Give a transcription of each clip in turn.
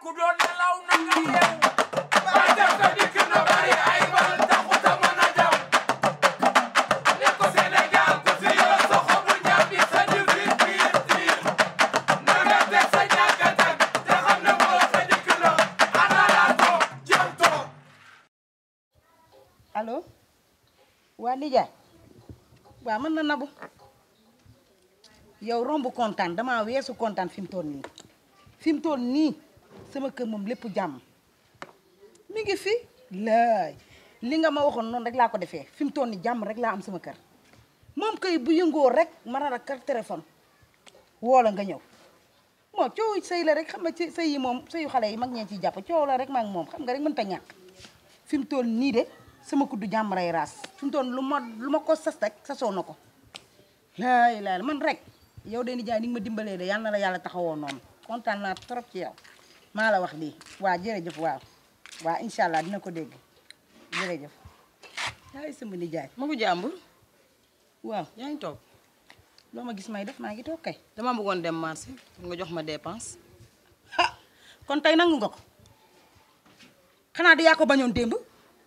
ku doon nelaw na nga yeewu ba def ko dikk na bari ay bal taxut a mën a daw ne ko Sénégal ku fi yor sa xobu ñàmbi sa difit biir biir na nga teg sa ñàkkatak te xam ne moo sa dikk na ana laa toog jëm toog allo waa nijaay waa mën na nabu yow romb kontaan damaa weesu kontaan fi mu toll nii fi mu toll nii sama kër moom lépp jàmm mi ngi fi laay li nga ma waxoon noonu rek laa ko defee fi mu toll nii jàmm rek laa am sama kër moom kay bu yëngoo rek mën a kar téléphone woo la nga ñëw moo coow sëy la rek xam nga ci sëy yi moom sëyu xale yi mag ñee ciy jàpp coow la rek maa ngi moom xam nga rek mënta ñàkk fi mu toll nii de sama kuddu jàmm ray raas fi mu toll lu ma lu ma ko sas rek sasoo na ko laay laay man rek yow de nijaay ni nga ma dimbalee de yal na la yàlla taxawoo noonu kontaan naa trop ci yow maa la wax lii waa jërëjëf waaw waa incha allah dina ko dégg jërëjëf yaay sama nijaay ma ko jàmbur waaw yaa ngi toog loo ma gis may def maa ngi toog kay dama bëggoon dem marché pour nga jox ma dépense ha kon tey nangu nga ko xanaa di yaa ko bañoon démb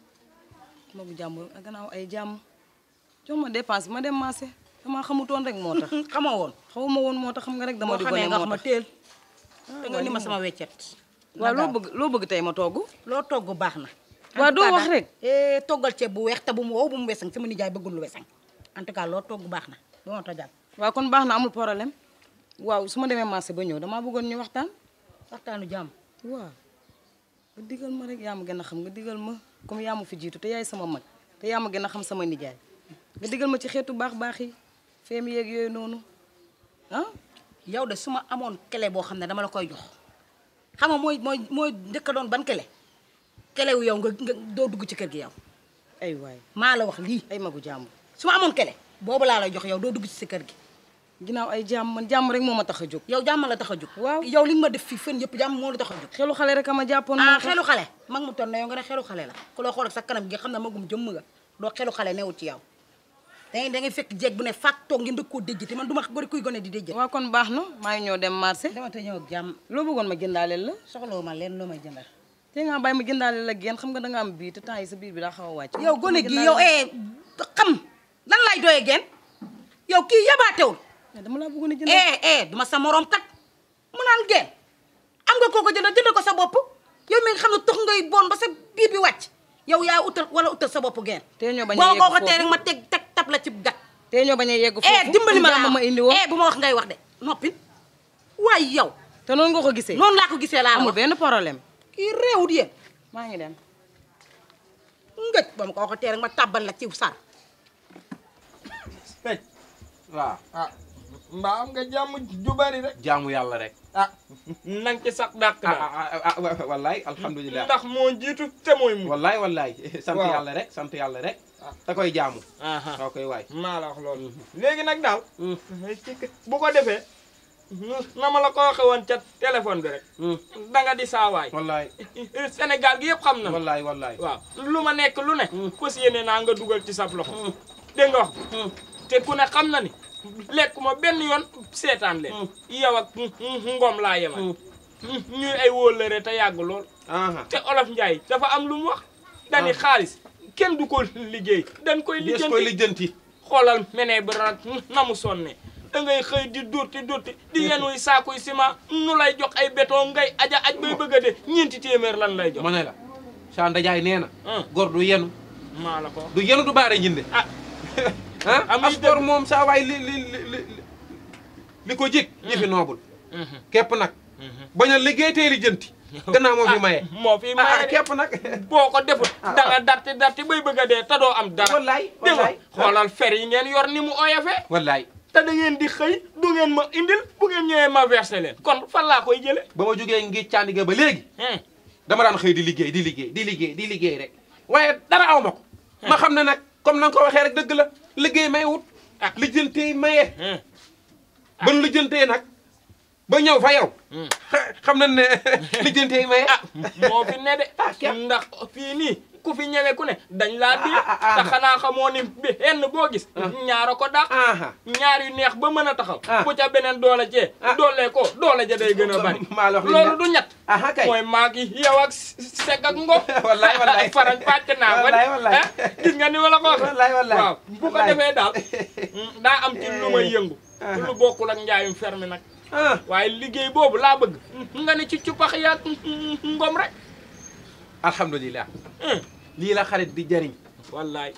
ma ko jàmbur ak gannaaw ay jàmm jox ma dépense bi ma dem marché dama xamutoon rek moo tax xamoo woon xawuma woon moo tax xam nga rek dama boo di xamee gone nga moo xam ma tax teel te nga ni ma sama weccet waaw loo bëgg loo bëgg tey ma togg loo togg baax na Waa, En tout doo cas wax daal, rek. eh, toggal ceeb bu weex te bu mu wow bu mu wesang sama nijaay bëggul lu wesang en tout cas loo togg baax na ba ma tojal waaw kon baax na amul problème waaw su ma demee marché ba ñëw damaa bëggoon ñu waxtaan waxtaanu jàmm waaw nga digal ma rek yaa ma gën a xam nga digal ma comme yaa ma fi jiitu te yaay sama mag te yaa ma gën a xam sama nijaay nga digal ma ci xeetu baax baax yi feem yeeg yooyu noonu ah yow de su ma amoon kele boo xam ne dama la koy jox xam nga mooy mooy mooy njëkk a doon ban kele kele wu yow nga nga doo dugg ci kër gi yow ay waay maa la wax lii ay magu jàmm su ma amoon kele boobu laa lay jox yow doo dugg ci sa kër gi ginnaaw ay jàmm man jàmm rek moo ma tax a jóg yow jàmm la tax a jóg Waaw. yow li nga ma def fii fën yëpp jàmm moo la tax a jóg xelu xale rek a ma jàppoon ah moo tax xelu xale mag mu toll na yow nga ne xelu xale la ku loo xool ak sa kanam gi xam ne magum jëmm nga doo xelu xale newut ci yow da ngay da ngay fekk jeeg bu ne faak toog ngeen dëkk koo déjjati man du ma gori kuy gone di déjjati waaw kon baax na maa ngi ñëw dem marché dama te ñëw ak jàmm loo bëggoon ma jëndaaleel la soxlawu ma leen loo may jëndal te nga bàyyi ma jëndaaleel la geen xam nga da nga am bii te temps yi sa biir bi daa xaw a wàcc yow gone gi yow eh xam lan lay doyee geen yow kii yabaatewul mais dama laa bëggoon a jënd eh eh duma sa morom kat mu naan geen am nga koo ko jëndal jëndal ko sa bopp yow mi nga xam ne tax ngay bon ba sa biir bi wàcc yow yaa utal wala utal sa bopp geen te ñoo bañ a boo yegg ko ko tee foofu rek ma teg teg tab la ci gat te ñoo bañ a yegg foofu eh dimbali ma jàmm laa ma indi woon eh bu ma wax ngay wax de noppi waaye yow te noonu nga ko gisee noonu laa ko gisee laa la amul wax benn problème kii réewut yéen maa ngi dem ngëj ba ma ko waxatee rek ma tàbbal la ci sar tey waaw ah mbaa am nga jàmm ju bari rek jaamu yàlla rek ah nang ci sax dàq ah na ah ah ah wallaay alhamdulilah ndax moo jiitu te mooy mu wallaay wallaay sant Waaw. yàlla rek sant yàlla rek da koy jaamu aha da koy waay maa la wax loolu léegi nag daal bu ko defee na ma la ko waxe woon ca téléphone bi rek da nga di saawaay wallaay Sénégal gi yëpp xam na wallaay wallaay waaw lu ma nekk lu ne fas yéene naa nga dugal ci sab loxo dégg nga wax te ku ne xam na ni lekkuma benn yoon seetaan leen yow ak ngom laa yemal ñuy ay wóllëre te yàgg lool aha te olof Njaay dafa am lu mu wax dani xaalis kenn du ko liggéey dañ koy des koy lijjanti lijjanti xoolal menee bi rak na mu sonne da ngay xëy di durti durti di yenuy saakuy ciment nu lay jox ay béton ngay aja aj bay bëgg a de ñeenti téeméer lan lay jox ma ne la sa ndajaay nee na ah gor du yenu maa la ko wax du yenu du baare njinde ah ah Am as yi gor dëgg. moom saa waay li li li li li ko jig jëfi noobul képp nag bañ a liggéey tee lijjanti gannaaw moo fi maye moo fi ah maye de képp nag boo ko defut da nga darti darti bay bëgg a dee te doo am dara wallaay dégg nga wallaay xoolal fer yi ngeen yor ni mu oyofee wallaay te da ngeen di xëy du ngeen ma indil bu ngeen ñëwee ma versé leen kon fan laa koy jële ba ma jógee ngi càndiga ba léegi dama daan xëy di liggéey di liggéey di liggéey di liggéey rek waaye dara aw ma ko ma xam ne nag comme na nga ko waxee rek dëgg la liggéey may wut Ah. lijjantee maye ban lijjantee nag ba ñëw fa yow xam nañ ne lijjante yi may ah moo fi ne de ndax fii nii ku fi ñëwee ku ne dañ laa di te xanaa xamoo ni bi henn boo gis ñaara ko dàq aha ñaar yu neex ba mën a taxaw Ah. bu ca beneen doole cee Ah. doole ko doole ja day gën a bari maa la wax li loolu ne. du ñett aha kay mooy maag yi yow ak sek ak ngom Wallaay, wallaay. farañ pàcc naa ko Wallaay, wallaay. ah gis nga ni ma la ko waxee Wallaay, wallaay. waaw bu ko Wallaay. defee daal daa am ci lu may yëngu lu bokkul ak njaayum ferme nag ah waaye liggéey boobu laa bëgg nga ne ci cuppax yaag ngom rek alhamdulilah Hum, lii la xarit di jariñ wallaay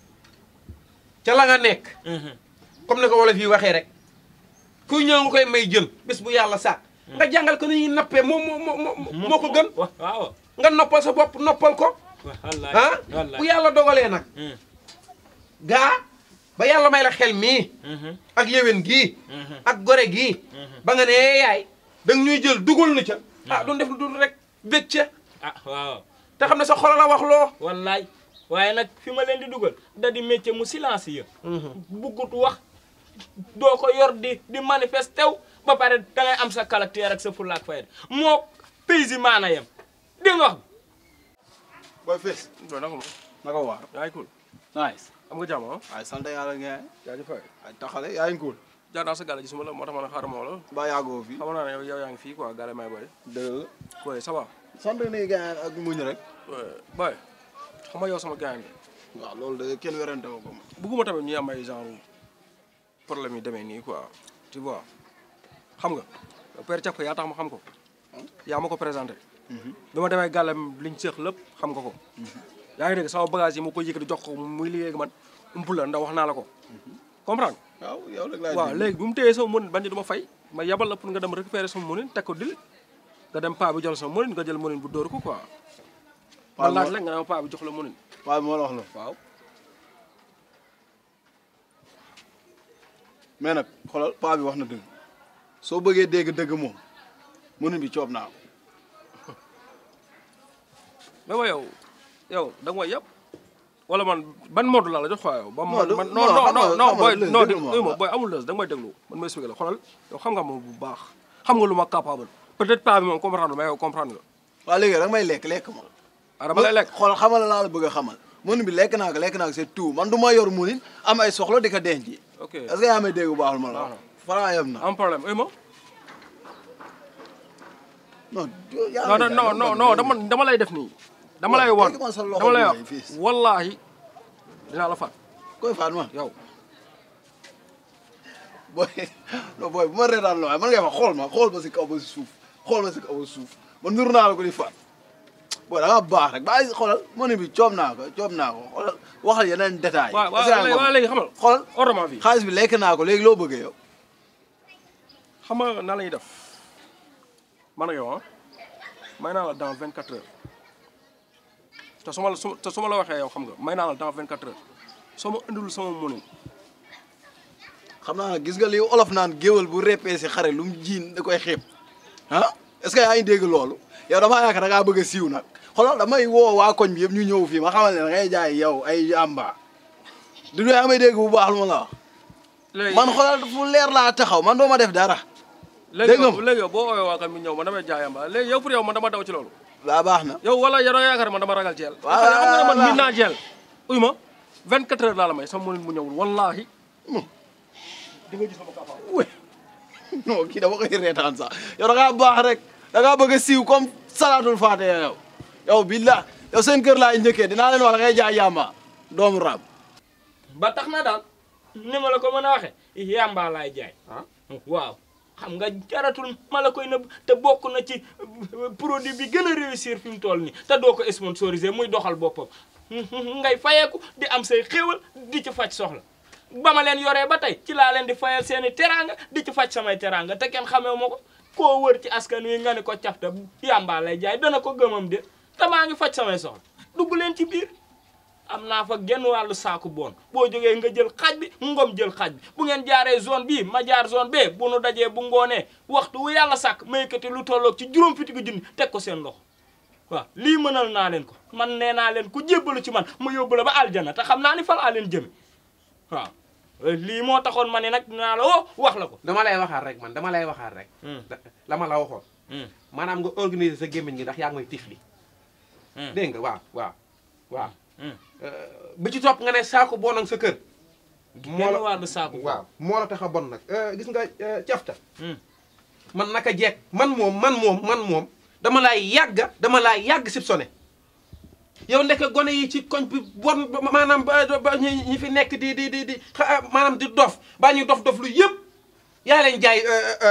ca la nga nekk Mhm. comme ni ko wolof yi waxee rek kuy ñëw nga koy may jën bés bu yàlla sàkk nga jàngal ko ni ñuy nappee moo moo moo moo ko gën wa- waaw nga noppal sa bopp noppal ko wallaay ah wallaay bu yàlla dogalee nag Hum, gaa ba yàlla may la xel mii mhm, ak yéwén gii mhm. ak gore gii Mhm. ba nga ne yaay danga ñuy jël dugal na ca ah doon def lu dul rek bég ca ah waaw te xam ne sa xol la wax loo wallaay waaye nag fi ma leen di dugal da di métier mu silencieux buggut wax doo ko yor di di manifesté wu ba pare da ngay am sa caractère ak sa fulaak fayda moo paysi maana yem dégg nga wax booy fees loolu naka ma naka waar yaa ngi cool nice am nga jàmm ah waaye sant yàlla ngeen jaajëf waay ay taxale yaa ngi cool jaar naa sa gàlle gisuma la moo tax ma ne xaaral ma woo la ba yàggoo fi xamoon naa ne yow yow yaa ngi fii quoi gàlle may boy dëgg la boy ça va sant nii ngeen ak muñ rek boy xam nga yow sama gaañ bi waaw loolu de kenn werante ko ko ma bugguma tamit ñuy am ay genre problème yi demee nii quoi tu vois xam nga père Thiaka yaa tax ma xam ko yaa ma ko présenté bi ma demee gàllem liñ seex lépp xam nga ko yaa ngi dégg sama bagage yi ma ko yëkkati jox ko muy liggéey ak man ump la ndax wax naa la ko comprendre waaw yow rek laa waaw dégg. léegi bi mu téyee sama mënin bañ du ma fay ma yabal la pour nga dem récupérer sama mënin teg ko dil nga dem paa bi jox la sama mënin nga jël mënin bu dóor ko quoi ma waaw laaj moo- la nga ne ma paa bi jox la mënin waaye moo la wax la waaw mais nag xoolal paa bi wax na dëgg soo bëggee dégg dëgg moom mënu bi coob naa ko mais wa yow yow da nga may yab wala man ban mode laa la jox quoi yow ba Non, man du- man non, non non xam nga- non non xam nga booy lës, non déglu ma, déglu ma waaw. booy amul lës da nga may déglu man ma expliqué la xoolal yow xam nga ma bu baax xam nga lu ma capable peut-être paa bi moom comprendre mais yow comprendre nga waaw léegi rek may lekk lekk ma ah dama lay lekk xool xamal laa la bëgg a xamal mënu bi lekk naa ko lekk naa ko c'est tout man du ma yor munin am ay soxla di ko denc ok est-ce que yaa may dégg bu baax ma la wax Waaw. fara yem na am problème oui ma non jo- yaa non may non jaay, non man non dama dama lay def nii dama lay Waaw, wan léegi man sa loxo dama lay bi wax lay fiis. wallaahi dinaa la faat koy faat man yow booy non booy bu ma reetaan la waaye man ngay wax xool ma xool ma si kaw ba si suuf xool ma si kaw ba si suuf man nuru naa la ko di faat booy da nga baax rek bàyyi xoolal mënu bi coob naa ko coob naa ko xoolal waxal yeneen détails waaw Est-ce que yaa ngi waaw ko- léegi xamal xoolal ordement bi xaalis bi lekk naa ko léegi loo bëggee yow xam nga nan la ñuy def man ak yow ah may naa la dans 24 heures te su ma la su te su ma la waxee yow xam nga may naa la dans 24 heures soo ma indilul sama mënin xam naa nag gis nga li olof naan géwal bu reppee si xare lu mu jiin da koy xeeb ah est-ce que yaa ngi dégg loolu yow damaa yaakaar da ngaa bëgg a siiw nag xoolal damay woo waa koñ bi yëpp ñu ñëw fii ma xamal ne da ngay jaay yow ay yamba du yaa may dégg bu baax lu ma la wax léegi man xoolal fu leer laa taxaw man doo ma def dara léegi dégg nga yow léegi yow boo oowee waa kan mi ñëw man damay jaayamba léegi yow pour yow man dama daw ci loolu laa baax na yow wala yow da nga yaakaar man dama ragal jeel Waaw, xam nga ne man waaw. miin naa jeel uy ma 24 heures laa la may sama mënin mu ñëwul wallaahi di nga gis sama kapa we non kii dama koy reetaan sax yow da ngaa baax rek da ngaa bëgg a siiw comme salaatul faatiha yow yow billah yow seen kër laay njëkkee dinaa leen wax da ngay jaay yamba doomu raam ba tax na daal ni ma la ko mën a waxee yàmbaa laay jaay waaw xam nga jaratul ma la koy nëbb te bokk na ci produit bi gën a réussir fi mu toll nii te doo ko sponsorisé muy doxal boppam ngay fayeeku di am say xéewal di ci faj soxla ba ma leen yoree ba tey ci laa leen di fayal seeni teraanga di ci faj samay teraanga te kenn xamee ma ko koo wër ci askan wi nga ne ko cafta yàmbaa lay jaay dana ko gëmam de te maa ngi faj samay soxla dugg leen ci biir am naa fa genn wàllu saaku boon boo jógee nga jël xaaj bi ngom jël xaaj bi bu ngeen jaaree zone bii ma jaar zone bee bu nu dajee bu ngoonee waxtu wu yàlla sàkk ma yëkkati lu tolloog ci juróom fitigu junni teg ko seen loxo waaw lii mënal naa leen ko man nee naa leen ku jébbalu ci man ma yóbbu la ba aljana te xam naa ni fa laa leen jëme waaw lii moo taxoon ma ne nag naa la woo wax la ko dama lay waxaat rek man dama lay waxaat rek da- la ma la waxoon maanaam nga organiser sa gémmiñ gi ndax yaa ngi may tifli dégg nga waaw waaw waaw bi ci topp nga ne saako bon ak sa kër moo la wàllu saaku waaw moo la tax a bon nag gis nga cafta man naka jekk man moom man moom man moom dama laay yàgga dama laay yàgg sib sone yow ndeke gone yi ci koñ bi bon ba- maanaam ba ba ñi ñi fi nekk di di di di xa- maanaam di dof baa ñuy dof dof lu yëpp yaa leen jaay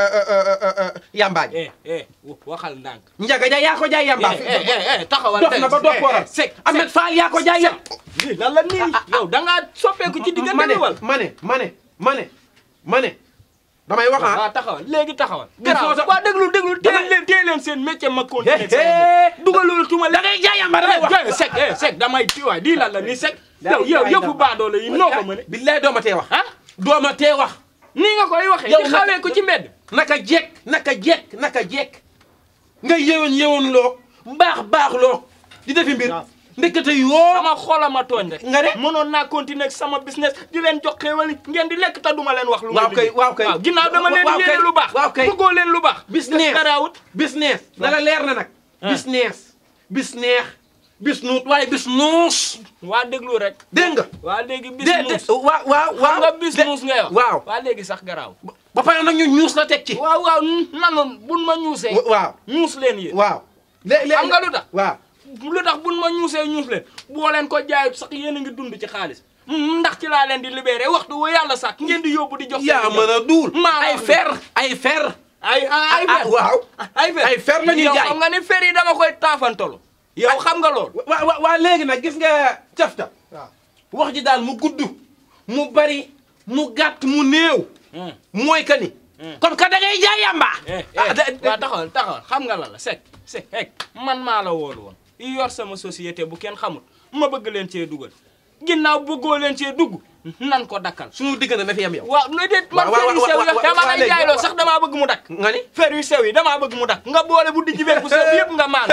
yambaa ji eh eh waxal ndànk njaga jaay yaa ko jaay yambaa fi eh eh eh taxawal dof na ba dof waral sek Ahmed Fall yaa ko jaay yam lii lan la nii yow da ngaa soppeeku ci diggante ma ne bi wal ma ne ma ne ma ne ma ne damay wax ah waaw taxawal léegi taxawal Il faut garaaw sa- waa déglu déglu Dama- téye leen téye leen seen métier ma continuer Hé, sama hé. métier. dugalul tuma da ngay jaay yamba damay wax eh sek eh sek damay ti waay di lan la ni sek yow yow jaay yëpp yamba. baadoole yi noo ko mëne billaay dooma tee wax ah dooma tee wax nii nga koy waxee Yow di naka- xawee ko ci mbedd naka jekk naka jekk naka jekk nga yewoon yewoon loo baax baax loo di defi mbir ndekete yoo sama xolama tooñ rek nga ne mënoon naa continuer ak sama business di leen jox xéewal ngeen di lekk te duma leen wax lu waaw ngeen di kay liggéey. waaw kay ginnaaw dama leen waaw kay yéene lu baax waaw kay bëggoo leen lu baax business garaawut business na la leer na nag business business bis nuut waaye bis nuus waa déglu rek dégg nga waa léegi bis de nuus de waaw waaw xam waaw nga bis de- nuus ngay wax waaw waa léegi sax garaaw ba pare nag ñu ñuus la teg ci waaw waaw nanoon buñ ma ñuusee waaw ñuus leen yéen waaw léegi xam nga lu tax waaw lu tax buñ ma ñuusee ñuus leen boo leen ko jaayut sax yéen a ngi dund ci xaalis Mm, ndax ci laa leen di libéré waxtu wu yàlla sax ngeen di yóbbu di jox seen yaa i mën a duul maa ay wax fer ay fer ay ay ah, fer waaw ay fer ay fer la ñuy yow jaay. xam nga ni fer yi dama koy taafantolo yow xam nga loolu waa waa waa léegi nag gis nga cafta wax ji daal mu gudd mu bari mu gàtt mu néew mooy que ni comme que da ngay jaay yamba eh ah, da- eh waa taxawal taxawal xam nga la la sek sek ek man maa la woolu woon yor sama société bu kenn xamul ma bëgg leen cee dugal ginnaaw bëggoo leen cee dugg nan ko dakkal suñu diggante na fi yam yow waaw lu déet man waaw, fer yu waaw, sew waaw, yi waaw, dama waaw, lay léegi, jaayloo waaw, sax damaa bëgg mu dakk nga ni fer yu sew yi damaa bëgg mu dakk nga boole bu dijji beeg bu sew bi yëpp nga maan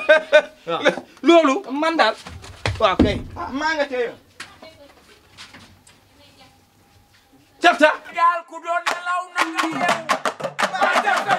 waaw loolu man daal waaw kay maa nga cee yoon cafta gaal ku doon nelaw na nga yeewu ba def